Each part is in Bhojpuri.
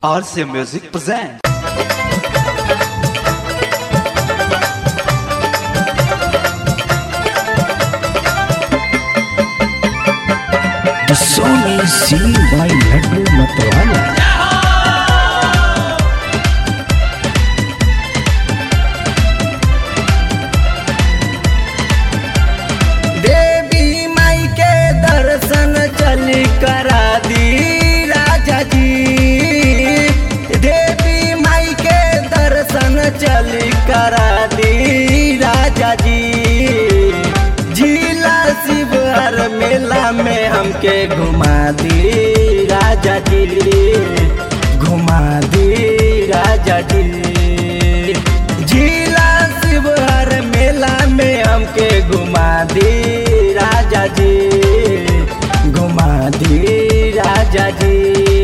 RC Music present. The song is seen by Laddu Matwala. देवी माई के दर्शन चली करा दी राजा जी देवी माई के दर्शन चली करा दी राजा जी झीला शिवहर मेला में हमके घुमा दी राजा जी घुमा दी राजा जी झीला शिवहर मेला में हमके घुमा दी राजा जी घुमा दी राजा जी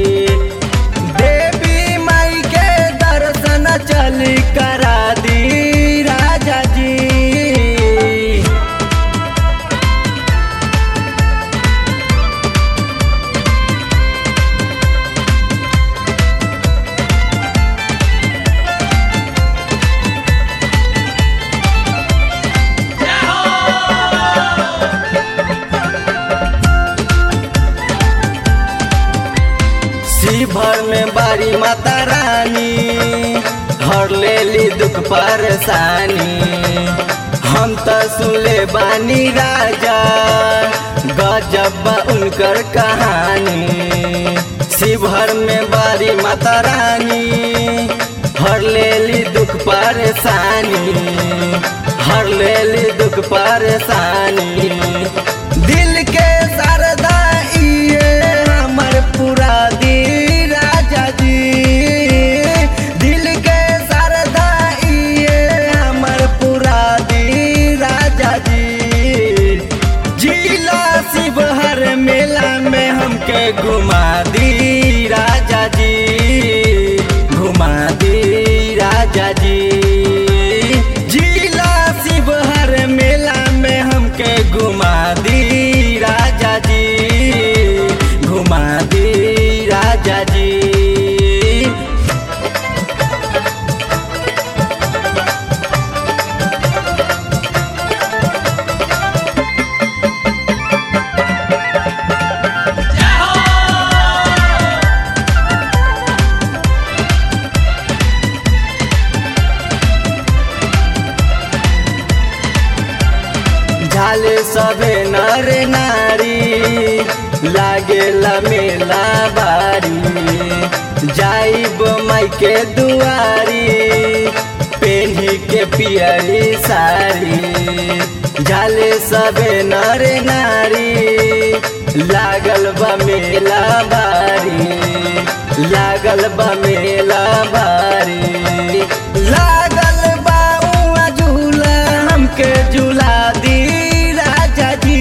देवी माई के दर्शन चली करा दी राजा जी शिवभर में बारी माता रानी हर लेली दुख परेशानी हम तो सुनले बानी राजा गजब बा उनकर कहानी शिवहर में बारी माता रानी हर लेली दुख परेशानी हर लेली दुख परेशानी दिल के सरदा इए हमर पूरा दी राजा जी दिल के सरदा इए हमर पूरा दी राजा जी जिला शिवहर मेला में हमके घुमा दी राजा जी घुमा दी राजा जी जिला शिवहर मेला में हमके घुमा दी राजा जी घुमा दी राजा जी झाले सबे नर नारी लागेला मेला बारी जाइब माई के दुआरी पेन्ही के पियरी साड़ी झाले सबे नर नारी लागल बा मेला बारी लागल बा मेला बारी लागल बा उहाँ झूला हमके झूला दी राजा जी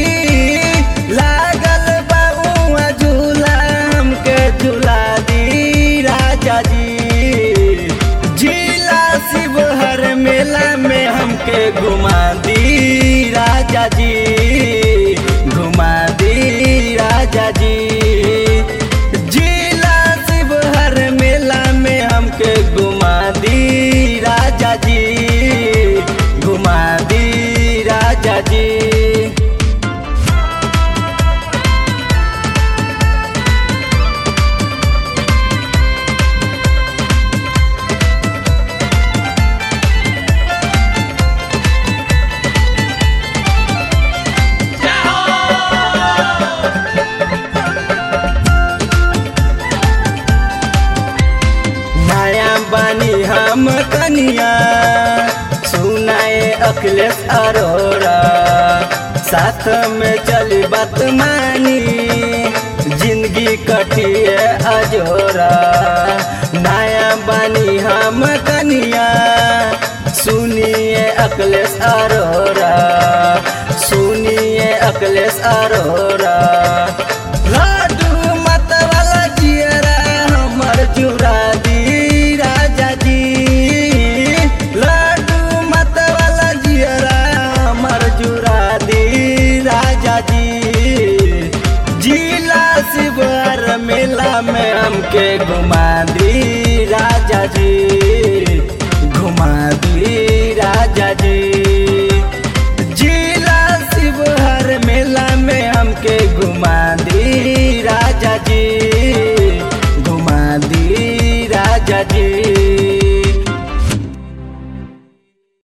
लागल बा उहाँ झूला हमके झूला दी राजा जी जिला शिवहर मेला में हमके घुमा दी राजा जी घुमा दी राजा जी जिला शिवहर मेला में हमके घुमा दी राजा जी घुमा दी राजा जी नया बानी हम कनिया सुनाए अखिलेश अरोरा साथ में चली बात मानी जिंदगी कटिए अजोरा नया बानी हम कनिया सुनिए अखिलेश अरोरा सुनिए अखिलेश अरोरा लाडू मत वाला जियरा हमर चुरा दी राजा जी लाडू मत वाला जियरा हमर चुरा दी राजा जी जिला शिवर मेला में हम हमके घुमा दी राजा जी घुमा दी राजा जी जिला शिवहर मेला में हमके घुमा दी राजा जी घुमा दी राजा जी